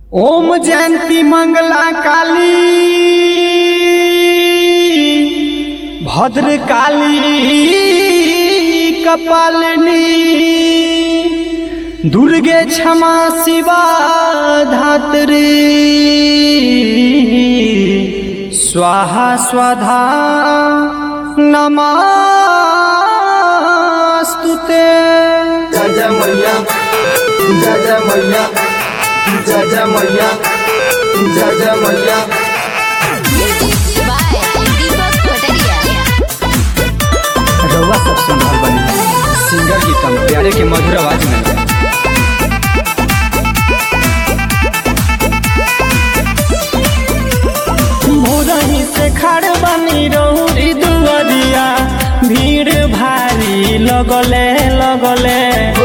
ओम जयंती मंगला काली भद्र काली कपालिनी दुर्गे क्षमा शिवा धात्री स्वाहा स्वधा नमस्तुते जय जय मैया जय जय मैया जय जय मैया जय जय मैया Music by Deepak Pataria. रउआ सब सुन रहल बनी सिंगर गीतम प्यारे के मधुर आवाज में मोरही से खड़ बनी रौरी दुआरिया भीड़ भारी लगले लगले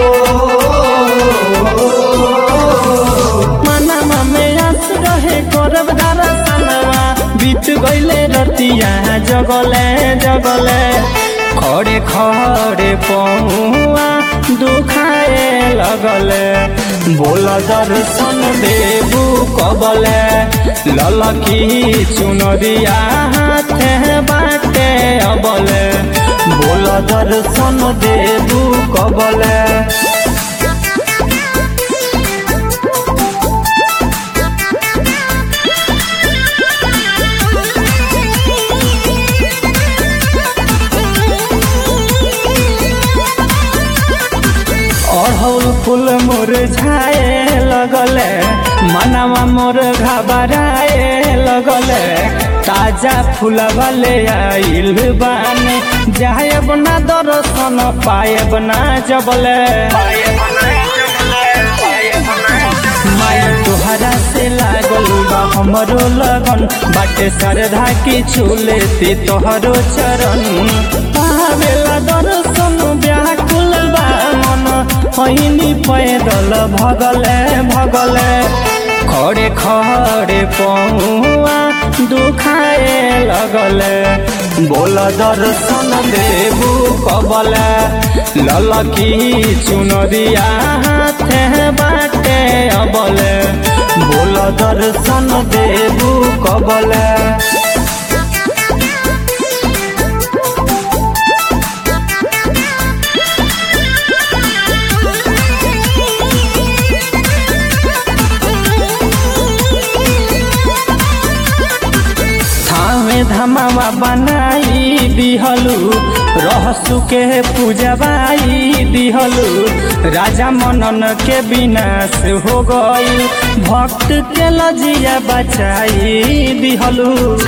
मनवा में आस रहे करब दरसनवा बीत गईले रतिया जगले जगले खड़े खड़े पहुआ दुखाए लगले बोल दर्शन देबू कबले ललकी चुनरिया हाथे बाटे अबले बोल दर्शन देबू कबले अड़हुल फूल मुरझाए लगले मनवा मोर घबराए लगले ताजा फूल वाले आइल बाने जायब ना दर्शन पायब ना जबले माया तोहरा से लागल बा हमरो लगन बाटे श्रद्धा की छूलेती तोहरो चरण पावेला दर्शन व्याकुल बा मन पहिनी पैदल भगले भगले खड़े खड़े पहुआ दुखाए लगले बोल दर्शन देबू कबले ललकी चुनरिया हाथे बाटे अबले बोल दर्शन देबू कबले थामे धमावा बनाई दिहलु रहसु के पूजवाई दिहलु राजा मनन के विनाश हो गई भक्त के लजिया बचाई दिहलु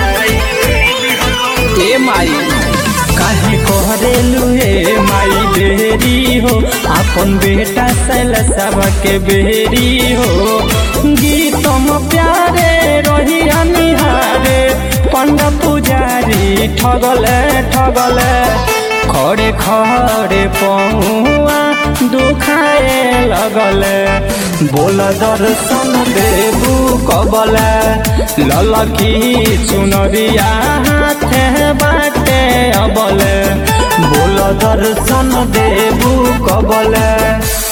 ए माई काहे कहरेलु हे माई बेरी हो अपन बेटा सल सब के बेरी हो गीतम प्यारे रही अनिहारे पंड पुजारी ठगले ठगले खड़े खड़े पहुआ दुखाए लगले बोल दर्शन देबू कबले ललकी चुनरिया हाथे बाटे अबले बोल दर्शन देबू कबले